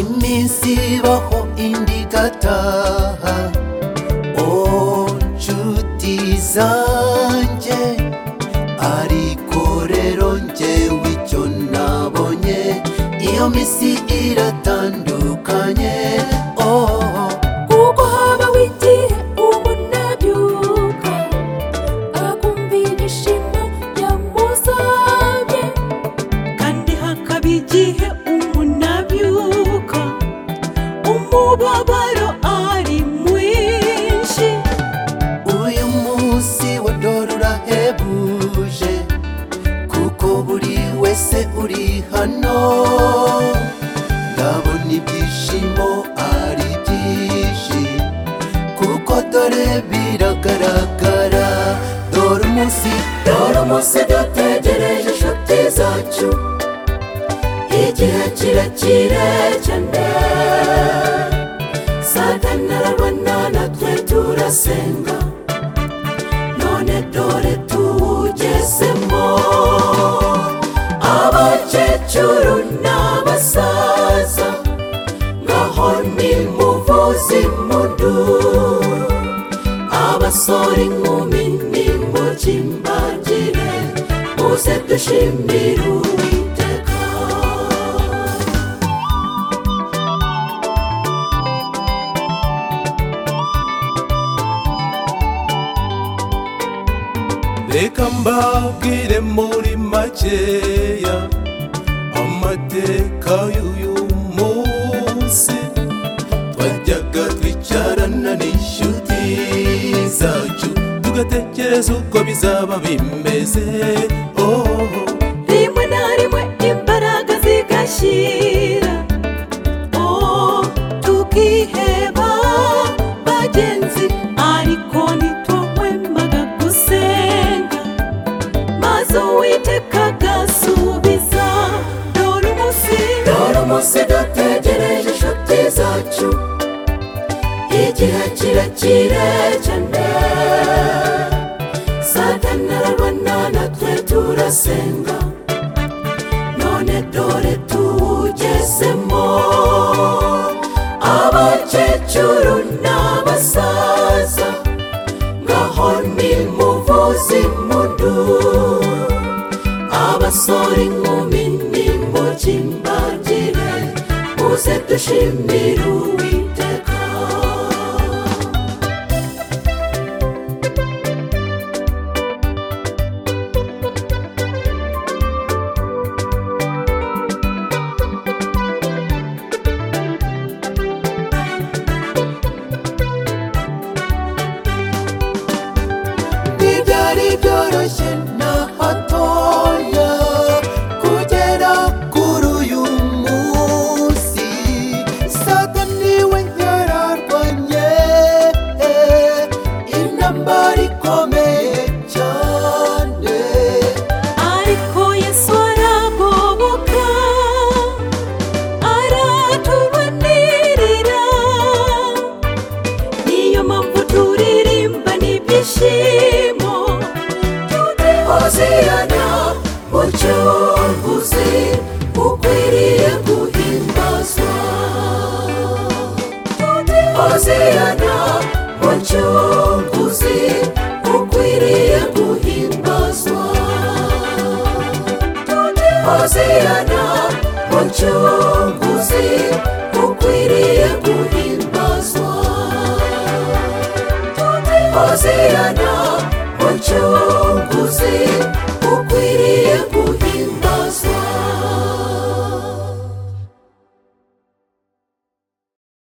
iminsi ibaho indi igataha oh nshuti zanjye ariko rero njyewe icyo nabonye iyo minsi iratandukanye oh kuko habaho igihe ubona byuka akumvira ishema yamusabye kandi hakaba igihe umunabyuka umubabaro ari mwinshi uyu munsi wa dore urahebuje kuko buri wese uri hano ndabona ibyishimo ari byinshi kuko dore biragaragara dore umunsi dore umunsi dutegereje inshuti zacu igihe kirekire cyane satani arabona natwe turasenga none dore tuwugezemo abakecuru n'abasaza ngaho ni muvuzi mundu abasore inkumi nimukimbagire muze dushimire uwiteka reka mbabwire muri makeya amateka y'uyu munsi twajyaga twicarana n'inshuti zacu tugatekereza uko bizaba bimeze oh. rimwe na rimwe imbaraga zigashyira oh tukiheba bagenzi ariko ntitwahwemaga gusenga maze uwiteka agasubiza dore umunsi dore umunsi dutegereje inshuti zacu igihe kirekire cyane satani arabona natwe turasenga none dore tuwugezemo abakecuru n'abasaza ngaho ni muvuzi mundu abasore inkumi nimukimbagire muze dushimire uwiteka ntibyari byoroshye na hatoya kugera kuri uyu munsi satani we yararwanye intambara ikomeye cyane ariko yesu aragoboka aratubanirira niyo mpamvu turirimba n'ibyishimo hoziyana mucunguzi ukwiriye guhimbazwa hoziyana mucunguzi ukwiriye guhimbazwa hoziyana mucunguzi ukwiriye guhimbazwa hoziyana mucunguzi